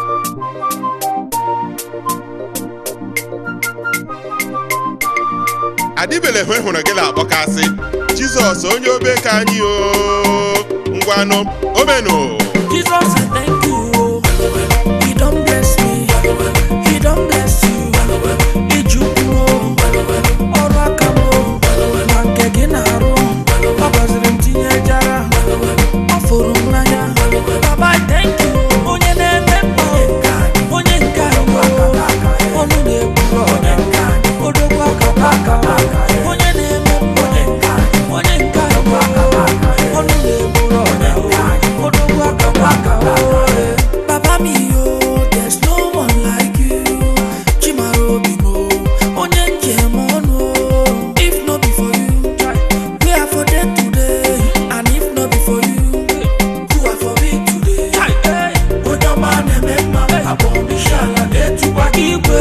adịbele hụ hụrụ gị na-akpọkasị jizọs onye obe ka anyị o ngwanụ omenụ Jesus, I thank you. oh. He don't bless me. He don't bless you. Ijukwu o. ọrụ aka m o. na nke gị na-arụ ọ gọziri m tinye jara ọ fụrụ m n'anya Baba, I thank you. onye na-eme mma o. onye nke anyị o. ọnụ na-ekwuru ọnya odogwu aka aka onye na-eme mma onye nke anyị o. ọnụ na-ekwuru ọnya odogwu aka aka Baba mi yo, there's no one like you. Chimaro bimo, onye njem ọnụ. If no be for you, we are for dead today. And if no be for you, who are for me today? Onye ọma na-eme mma, abụ m isi ala na-etukwa gị igwe.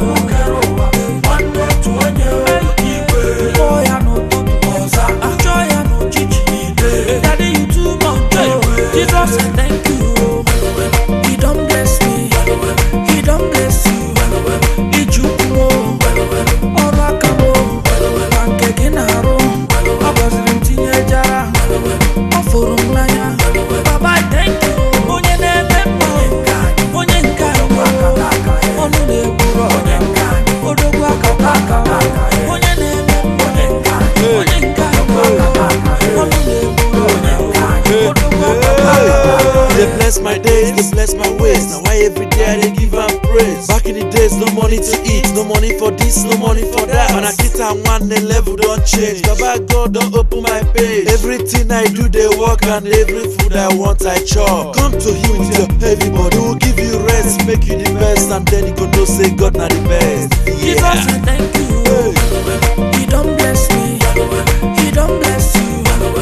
Nwanne otu onye igwe. Kpọọ ya n'ụtụtụ ọza, chọọ ya n'uchichi niile. Daddy, you too much, oh. Jesus, I thank you. He don't bless me. He don't bless you. Ijukwu o. ọrụ aka m o. na nke gị na-arụ ọ gọziri m tinye jara ọ fụrụ m n'anya Baba, I thank you. onye na-eme mma onye nke anyị o. ọnụ na-ekwuru ọnya odogwu aka aka onye na-eme mma onye nke anyị o. ọnụ na-ekwuru ọnya odogwu aka aka They bless my days, they bless my ways. Now why every day I dey give am praise. Back in the days, no money to eat, no money for this, no money for that. When I get am one, the level don't change. Baba God don't open my page. Everything I do, they work and every food I want, I chop. Come to Him with your heavy body, will give you rest, make you the best, and then you go know say God na the best. Jesus, Yeah. I thank you. He don't bless me. He don't bless you.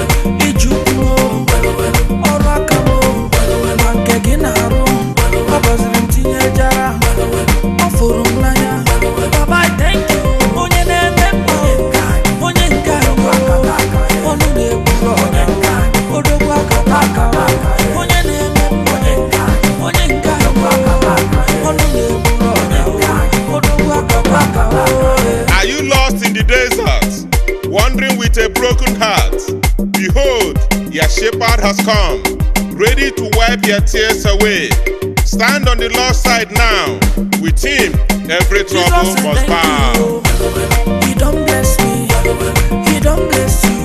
Ijukwu o. ọrụ aka m o. na nke gị na-arụ ọ gọziri m tinye jara ọ fụrụ m n'anya Baba, I thank you. onye na-eme mma onye nke anyị o. ọnụ na-ekwuru ọnya odogwu aka aka onye na-eme mma onye nke anyị o. ọnụ na-ekwuru ọnya odogwu aka aka Are you lost in the desert, wandering with a broken heart? Behold, your shepherd has come, ready to wipe your tears away. Stand on the Lord's side now. With him, every trouble Jesus, I must thank bow. you. He don't bless me. He don't bless you.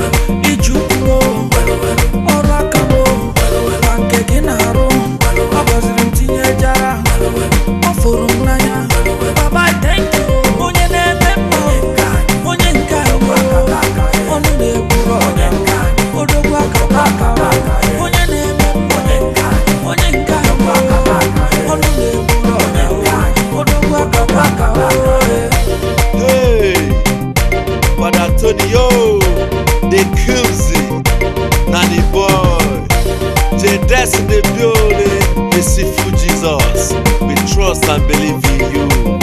Ijukwu o. ọrụ aka m o. na nke gị na-arụ ọ gọziri m tinye jara ọ fụrụ m n'anya Baba, I thank you. onye na-eme mma onye nke anyị o. ọnụ na-ekwuru ọnya odogwu aka aka onye na-eme mma onye nke anyị o. ọnụ na-ekwuru ọnya odogwu aka aka Hey, Father Antonio, the Kuzi, Nanny Boy, J Des in the building, Merciful Jesus. We trust and believe in you.